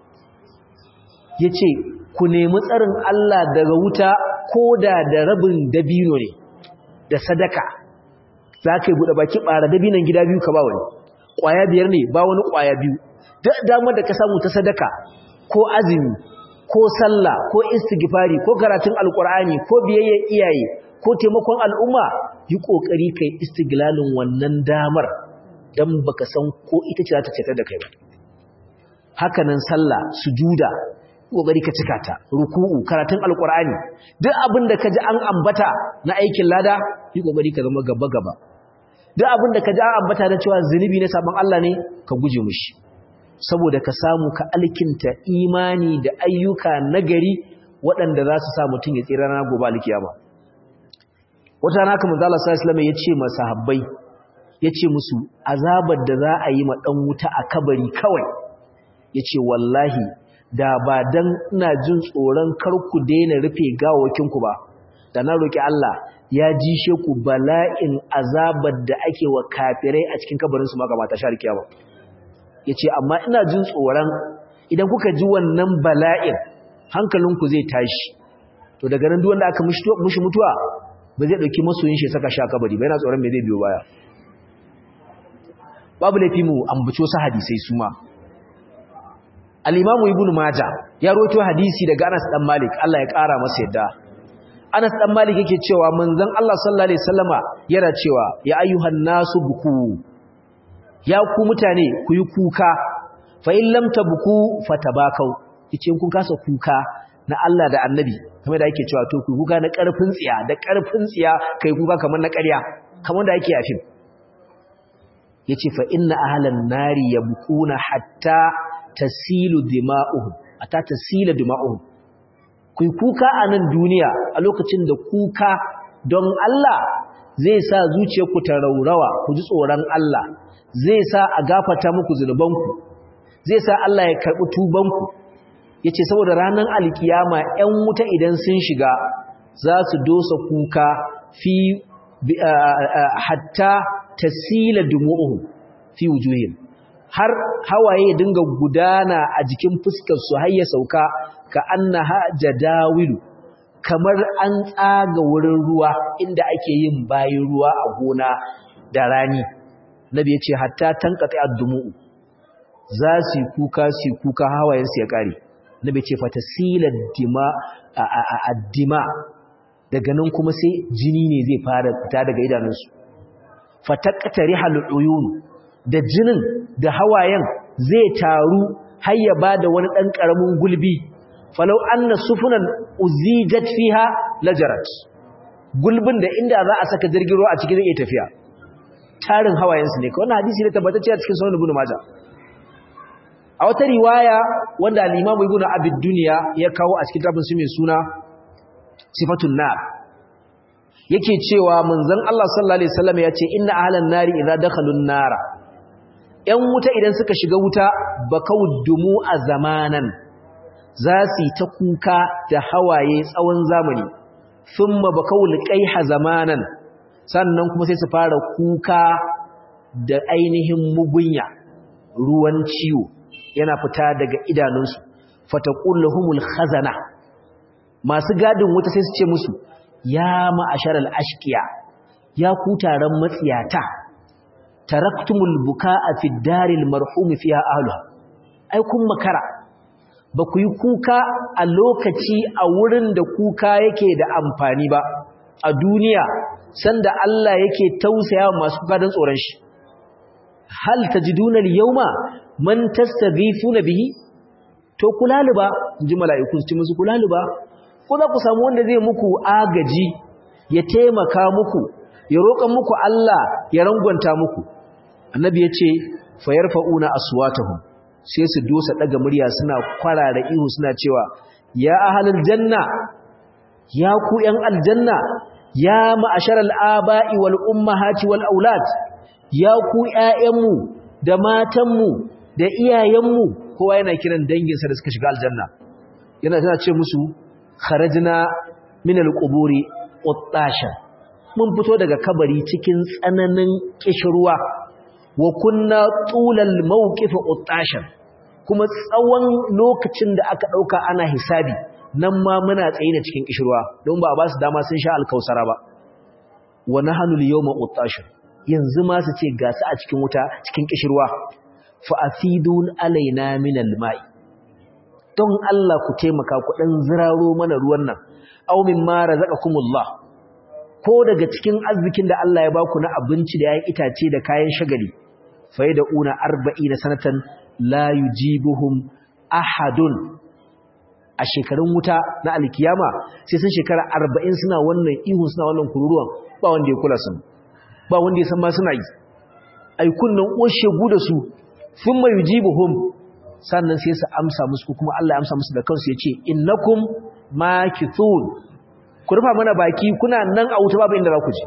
yace ku nemi tsarin Allah daga wuta koda da rabin dabino ne da sadaka zaka yi bude baki bara dabinon gida biyu ka ba wani kwaya biyar ne ba wani kwaya biyu duk damar da ka samu ta sadaka ko azumi ko sallah ko istighfari ko karatun alqur'ani ko biyayya iyaye ko taimakon al'umma yi kokari kai istiglalin wannan damar dan baka san ko ita ce za ta cetar da kai ba hakanan sallah sujuda kokari ka cika ta ruku'u karatun alqur'ani duk abin da kaji an ambata na aikin lada yi kokari ka zama gaba gaba duk abin da kaji an ambata na cewa zunubi ne sabon Allah ne ka guje mushi saboda ka samu ka alkinta imani da ayyuka nagari waɗanda za su sa mutum ya tsira na gobe alkiyama wata rana kamar zala sallallahu alaihi ya ce masahabbai ya ce musu azabar da za a yi ma ɗan wuta a kabari kawai ya ce wallahi da ba dan ina jin tsoron kar ku daina rufe gawawakinku ba da na roƙi Allah ya jishe ku bala'in azabar da ake wa kafirai a cikin kabarinsu ma gaba ta shar kiyama yace amma ina jin tsoron idan kuka ji wannan bala'in hankalinku zai tashi to daga nan duk wanda aka mushi mutuwa ba zai dauki masoyin shi saka shi a kabari ba yana tsoron me zai biyo baya babu laifi mu ambaci wasu hadisai su ma al-imamu ibnu majah ya rawaito hadisi daga Anas dan Malik Allah ya kara masa yadda Anas dan Malik yake cewa manzon Allah sallallahu alaihi wasallama yana cewa ya ayyuhan nasu buku ya ku mutane ku yi kuka fa in lam tabku fatabakau yace kun kasa kuka na Allah da Annabi kamar da yake cewa to ku kuka na karfin tsiya da karfin tsiya kai kuka kamar na ƙarya kamar da yake yafin yace fa inna ahlan nari yabkuna hatta tasilu dima'uhum hatta tasila dima'uhum ku kuka a nan duniya a lokacin da kuka don Allah zai sa zuciyarku ta raurawa ku ji tsoron Allah zai sa a gafata muku zunubanku zai sa Allah ya karɓi tubanku ya ce saboda ranar alkiyama 'yan wuta idan sun shiga za su dosa kuka fi hatta tasila dumu'uhum fi wujuhim har hawaye dinga gudana a jikin fuskar su har ya sauka ka annaha jadawilu kamar an tsaga wurin ruwa inda ake yin bayin ruwa a gona da rani nabi ya ce hatta tankata addumu'u za su kuka su kuka hawayen su ya kare nabi ce fatasila dima addima daga nan kuma sai jini ne zai fara fita daga idanunsu fataqtari haluyun da jinin da hawayen zai taru har ya bada wani dan karamin gulbi falau anna sufunan uzijat fiha lajarat gulbin da inda za a saka jirgin ruwa a cikin zai iya tafiya tarin hawayensu ne wannan hadisi ne tabbatacce a cikin sunan ibn majah a wata riwaya wanda al-imam ibn abid dunya ya kawo a cikin tafin su mai suna sifatun nar yake cewa manzon Allah sallallahu alaihi wasallam ya ce inna ahlan nari idza dakhalun nara yan wuta idan suka shiga wuta bakawdumu a zamanan za su yi ta kuka da hawaye tsawon zamani thumma bakawul qaiha zamanan sannan kuma sai su fara kuka da ainihin mugunya ruwan ciwo yana fita daga idanunsu fataqul lahumul khazana masu gadin wuta sai su ce musu ya ma'asharal ashqiya ya ku taron matsiyata taraktumul bukaa fi daril marhum fiha ahluha ai kun makara ba ku yi kuka a lokaci a wurin da kuka yake da amfani ba a duniya sanda Allah yake tausaya masu gadan tsoron shi hal tajiduna al-yawma man tastaghifuna bihi to kulaluba inji mala'iku su ci musu kulaluba ko za ku samu wanda zai muku agaji ya taimaka muku ya roƙan muku Allah ya rangwanta muku annabi ya ce fayarfa'una aswatahum sai su dosa daga murya suna kwarara ihu suna cewa ya ahlul janna ya ku yan aljanna ya ma'asharal aba'i wal ummahati wal aulad ya ku ƴaƴanmu da matanmu da iyayenmu kowa yana kiran danginsa da suka shiga aljanna yana tana ce musu kharajna min al-quburi uttasha mun fito daga kabari cikin tsananin kishirwa wa kunna tulal mawqif uttasha kuma tsawon lokacin da aka dauka ana hisabi nan ma muna tsaye da cikin kishirwa don ba a ba su dama sun sha alkausara ba wa nahnu al-yawma uttasha yanzu ma su ce ga su a cikin wuta cikin kishirwa fa asidun alaina min al-ma'i don Allah ku taimaka ku dan ziraro mana ruwan nan aw mimma razaqakumullah ko daga cikin arzikin da Allah ya baku na abinci da yayin itace da kayan shagali faida una 40 sanatan la yujibuhum ahadun a shekarun wuta na alkiyama sai sun shekara 40 suna wannan ihu suna wannan kururuwan ba wanda ya kula su ba wanda ya san ma suna yi ai kunnan oshegu da su thumma yujibuhum sannan sai su amsa musu kuma Allah ya amsa musu da kansu ya ce innakum makithun ku rufa mana baki kuna nan a wuta babu inda za ku je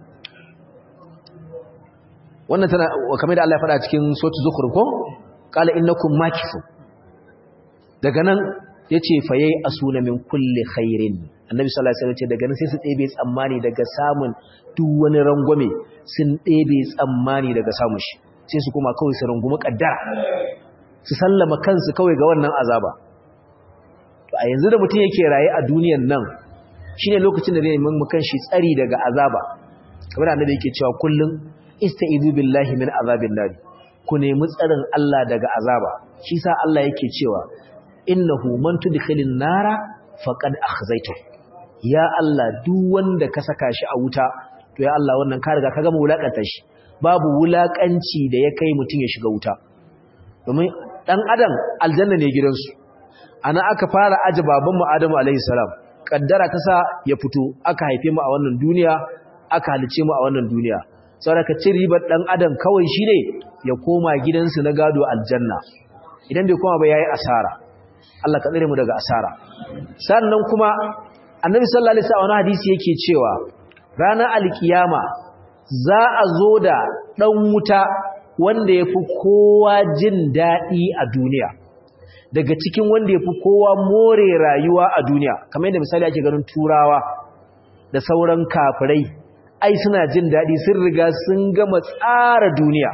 wannan tana kamar da Allah ya faɗa cikin suratul zukhruf ko qala innakum makithun daga nan yace faye asuna min kulli khairin annabi sallallahu alaihi wasallam ce daga nan sai su ɗebe tsammani daga samun duk wani rangwame sun ɗebe tsammani daga samun shi sai su kuma kawai su rungumi kaddara su sallama kansu kawai ga wannan azaba to a yanzu da mutum yake raye a duniyan nan shine lokacin da zai nemi mukan shi tsari daga azaba kamar annabi yake cewa kullum istaizu billahi min azabin nar ku nemi tsarin Allah daga azaba shi sa Allah yake cewa innahu man tudkhilin nara faqad akhzaytu ya Allah duk wanda ka saka shi a wuta to ya Allah wannan ka riga ka gama wulakanta shi babu wulakanci da ya kai mutum ya shiga wuta domin dan adam aljanna ne gidansu ana aka fara aje babanmu Adamu alaihi salam kaddara ta sa ya fito aka haife mu a wannan duniya aka halice mu a wannan duniya saboda ka ci ribar dan adam kawai shine ya koma gidansu na gado aljanna idan bai koma ba yayi asara Allah ka tsare mu daga asara sannan kuma annabi sallallahu alaihi wasallam hadisi yake cewa ranar alkiyama za a zo da dan wuta wanda yafi kowa jin dadi a duniya daga cikin wanda yafi kowa more rayuwa a duniya kamar yadda misali ake ganin turawa da sauran kafirai ai suna jin dadi sun riga sun gama tsara duniya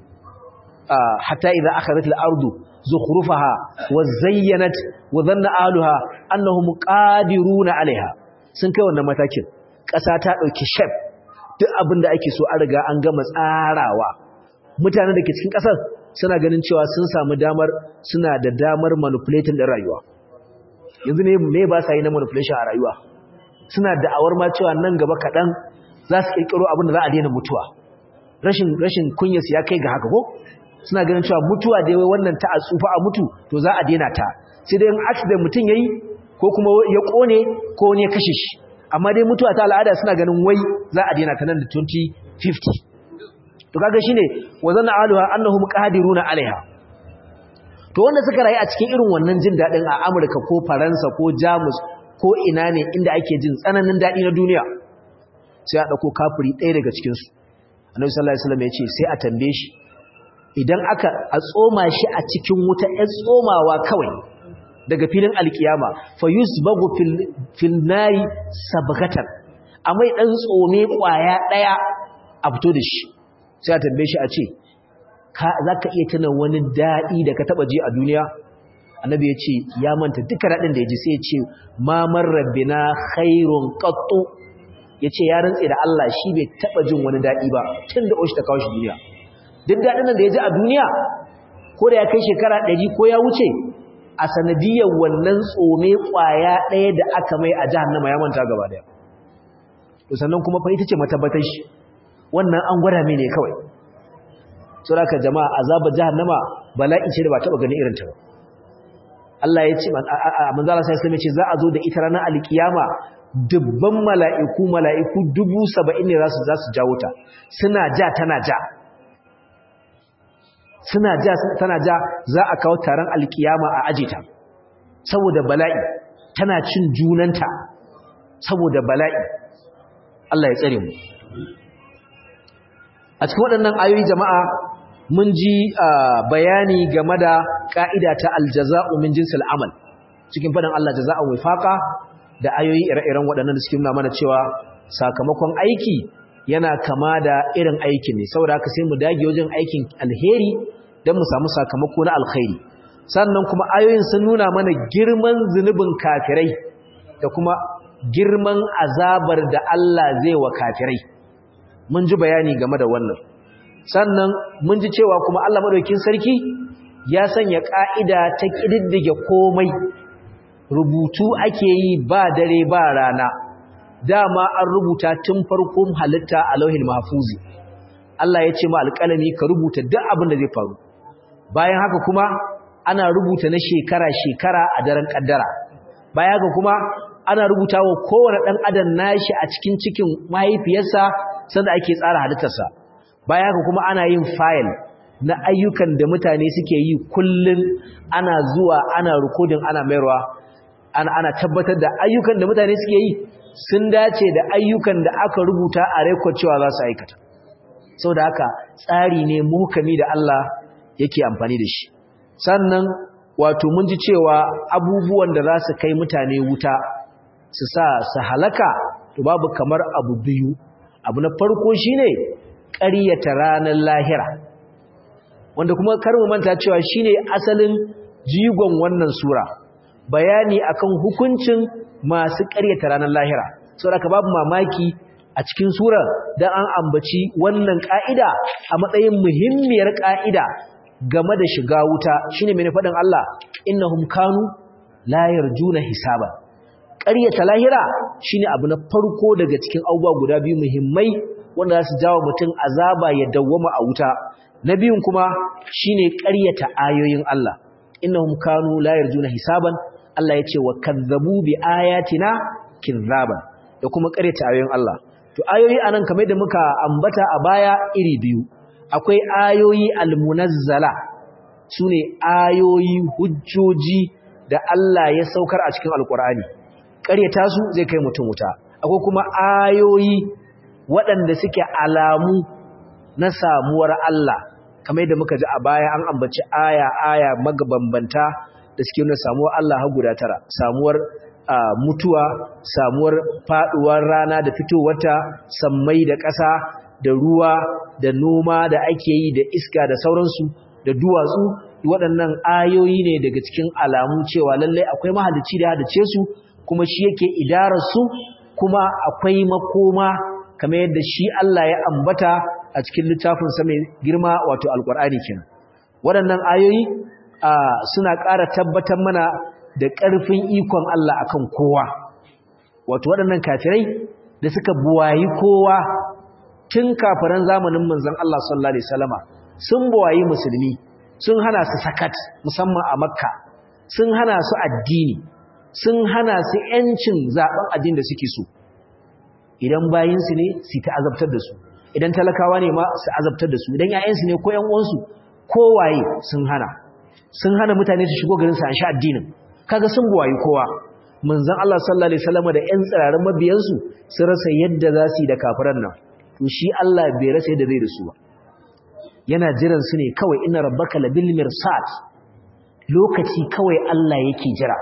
hatta idza akhadhat al-ardu zukhrufaha wa zayyanat wa dhanna ahluha annahum qadiruna 'alayha sun kai wannan matakin ƙasa ta dauki shape duk abin da ake so an riga an gama tsarawa mutanen da ke cikin ƙasar suna ganin cewa sun samu damar suna da damar manipulating din rayuwa yanzu ne me ba sa yi na manipulation a rayuwa suna da'awar ma cewa nan gaba kaɗan za su ƙirƙiro abin da za a daina mutuwa rashin rashin kunyarsu ya kai ga haka ko suna ganin cewa mutuwa da yawai wannan ta a tsufa a mutu to za a daina ta sai dai accident mutum yayi ko kuma ya kone ko wani ya kashe shi amma dai mutuwa ta al'ada suna ganin wai za a daina ta nan da 2050 to kaga shine wazanna aluha annahum qadiruna alaiha to wanda suka rayu a cikin irin wannan jin dadin a Amurka ko Faransa ko Jamus ko ina ne inda ake jin tsananin dadi na duniya sai a dauko kafiri ɗaya daga cikin su Annabi sallallahu alaihi wasallam ya ce sai a tambaye shi idan aka a tsoma shi a cikin wuta ya tsomawa kawai daga filin alkiyama fa yusbagu fil fil nari sabghatan amai dan tsome kwaya daya a fito da shi sai a tambaye shi a ce ka zaka iya tuna wani dadi da ka taba ji a duniya annabi ya ce ya manta duka dadin da ya ji sai ya ce ma marrabbina khairun qattu yace ya rantse da Allah shi bai taba jin wani dadi ba tunda oshi ta kawo shi duniya duk daɗin da ya ji a duniya ko da ya kai shekara ɗari ko ya wuce a sanadiyar wannan tsome ƙwaya ɗaya da aka mai a jahannama ya manta gaba ɗaya to sannan kuma fa ita ce matabbatar shi wannan an gwada mai ne kawai so da jama'a azaba jahannama bala'i ce da ba taɓa ganin irin ta ba Allah ya ce manzala sai sai ce za a zo da ita ranar alkiyama dubban mala'iku mala'iku dubu saba'in ne za su jawo ta suna ja tana ja suna ja tana ja za a kawo taron alkiyama a ajita saboda bala'i tana cin junanta saboda bala'i Allah ya tsare mu a cikin waɗannan ayoyi jama'a mun ji bayani game da ƙa'ida ta aljaza'u min jinsil amal cikin faɗin Allah jaza'u wifaqa da ayoyi ire-iren waɗannan da suke nuna mana cewa sakamakon aiki yana kama da irin aikin ne saboda haka sai mu dage wajen aikin alheri don mu samu sakamako na alkhairi sannan kuma ayoyin sun nuna mana girman zunubin kafirai da kuma girman azabar da Allah zai wa kafirai mun ji bayani game da wannan sannan mun ji cewa kuma Allah madaukakin sarki ya sanya ka'ida ta kididdige komai rubutu ake yi ba dare ba rana dama an rubuta tun farkon halitta a lauhin mahfuzi Allah ya ce ma alƙalami ka rubuta duk abin da zai faru bayan haka kuma ana rubuta na shekara-shekara a daren kaddara bayan haka kuma ana rubuta wa kowane ɗan adam nashi a cikin cikin mahaifiyarsa sanda ake tsara halittarsa bayan haka kuma ana yin fayil na ayyukan da mutane suke yi kullum ana zuwa ana rikodin ana mayarwa ana, ana tabbatar da ayyukan da mutane suke yi sun dace da ayyukan da aka rubuta a rekod cewa za su aikata sau da haka tsari ne muhukami da Allah yake amfani da shi sannan wato mun ji cewa abubuwan da za su kai mutane wuta su sa su halaka to babu kamar abu biyu abu na farko shine ƙaryata ranar lahira wanda kuma mu manta cewa shine asalin jigon wannan sura bayani akan hukuncin masu ƙaryata ranar lahira saboda babu mamaki a cikin sura dan an ambaci wannan ka'ida a matsayin muhimmiyar ka'ida game da shiga wuta shine mai faɗin Allah innahum kanu la yarjuna hisaba ƙaryata lahira shine abu na farko daga cikin abubuwa guda biyu muhimmai wanda za su jawo mutum azaba ya dawwama a wuta na biyun kuma shine ƙaryata ayoyin Allah innahum kanu la yarjuna hisaban Allah ya ce wa kazzabu bi ayatina kizzaban da kuma ƙaryata ayoyin Allah to ayoyi anan kamar da muka ambata a baya iri biyu akwai ayoyi almunazzala sune ayoyi hujjoji da Allah ya saukar a cikin alkur'ani ƙaryata su zai kai mutum wuta akwai kuma ayoyi waɗanda suke alamu na samuwar Allah kamar yadda muka ji a baya an ambaci aya aya magabambanta da suke nuna samuwar Allah har guda tara samuwar mutuwa samuwar faduwar rana da fitowarta sammai da ƙasa da ruwa da noma da ake yi da iska da sauransu da duwatsu waɗannan ayoyi ne daga cikin alamu cewa lallai akwai mahalicci da halice su kuma shi yake idarar su kuma akwai makoma kamar yadda shi Allah ya ambata a cikin littafin sa mai girma wato alqur'ani kenan waɗannan ayoyi suna ƙara tabbatar mana da ƙarfin ikon Allah akan kowa wato waɗannan kafirai da suka buwayi kowa tun kafiran zamanin manzon Allah sallallahu alaihi wasallama sun buwayi musulmi sun hana su sakat musamman a makka sun hana su addini sun hana su yancin zaben addini da suke so idan bayinsu ne su ta azabtar da su idan talakawa ne ma su azabtar da su idan ƴaƴansu ne ko ƴan uwansu kowaye sun hana sun hana mutane su shigo garin su an sha addinin kaga sun buwayi kowa manzon Allah sallallahu alaihi wasallam da ƴan tsirarin mabiyansu sun rasa yadda za su yi da kafiran nan to shi Allah bai rasa yadda zai da su ba yana jiran su ne kawai inna rabbaka labil mirsad lokaci kawai Allah yake jira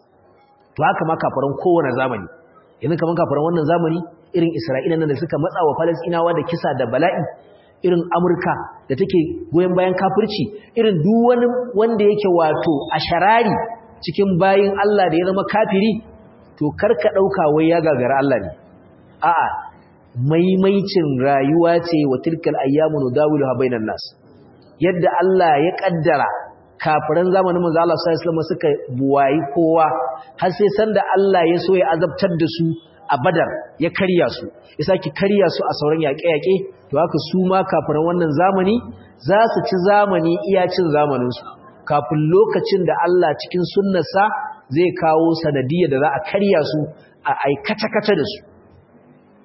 to haka ma kafiran kowane zamani yanzu kaman kafiran wannan zamani irin Isra'ila nan da suka matsa wa Falastinawa da kisa da bala'i irin Amurka da take goyen bayan kafirci irin duk wani wanda yake wato a sharari cikin bayin Allah da ya zama kafiri to karka dauka wai ya gagara Allah ne a'a maimaicin rayuwa ce wa tilkal ayyamu nudawiluha bainan nas yadda Allah ya kaddara kafiran zamanin manzo Allah sallallahu alaihi wasallam suka buwayi kowa har sai sanda Allah ya so ya azabtar da su a Badar ya karya su ya saki karya su a sauran yaƙe-yaƙe to haka su ma kafiran wannan zamani za su ci zamani iya cin zamanin su kafin lokacin da Allah cikin sunnarsa zai kawo sanadiyar da za a karya su a aikata-kata da su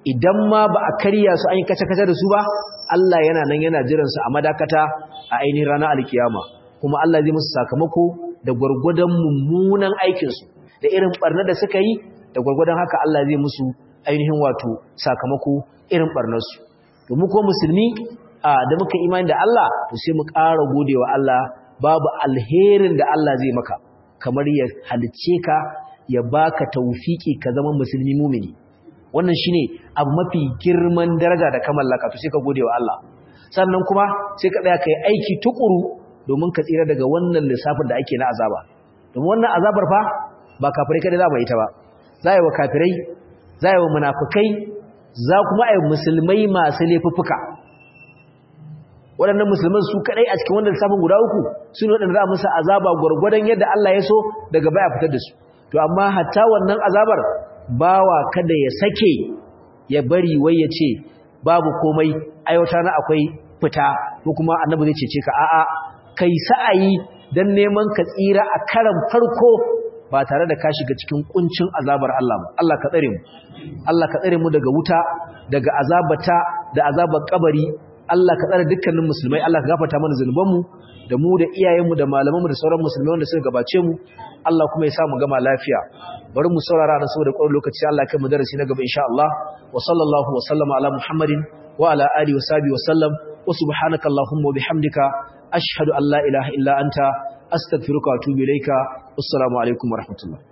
idan ma ba a karya su an yi kace-kace da su ba Allah yana nan yana jiran su a madakata a ainihin ranar alkiyama kuma Allah zai musu sakamako da gwargwadon mummunan aikin su da irin barna da suka yi da gwargwadon haka Allah zai musu ainihin wato sakamako irin barnar su to mu ko musulmi da muka imani da Allah to sai mu ƙara godewa Allah babu alherin da Allah zai maka kamar ya halice ka ya baka tawfiki ka zama musulmi mumini wannan shine abu mafi girman daraja da ka mallaka to sai ka gode wa Allah sannan kuma sai ka tsaya kai aiki tukuru domin ka tsira daga wannan lissafin da ake na azaba domin wannan azabar fa ba kafirai kada za mu yi ta ba za yi wa kafirai za yi wa munafikai za kuma yi musulmai masu laifuffuka waɗannan musulman su kaɗai a cikin wannan lissafin guda uku su ne waɗanda za a musu azaba gwargwadon yadda Allah ya so daga baya fitar da su to amma hatta wannan azabar bawa kada ya sake ya bari wai ya ce babu komai aiwata na akwai fita ko kuma annabi zai cece ka a'a kai sa'ayi dan neman ka tsira a karan farko ba tare da ka shiga cikin kuncin azabar Allah ba Allah ka tsare mu Allah ka tsare mu daga wuta daga azabata da azabar kabari Allah ka tsare dukkanin musulmai Allah ka gafarta mana zanubanmu da mu da iyayenmu da malamanmu da sauran musulmai wanda suka gabace mu Allah kuma ya sa mu gama lafiya bari mu saurara da saboda ƙwarar lokaci Allah kai mu darasi na gaba insha Allah wa sallallahu wa sallama ala Muhammadin wa ala alihi wa sahbihi wa sallam wa subhanaka allahumma wa bihamdika ashhadu an la ilaha illa anta astaghfiruka wa atubu ilayka assalamu alaikum wa rahmatullah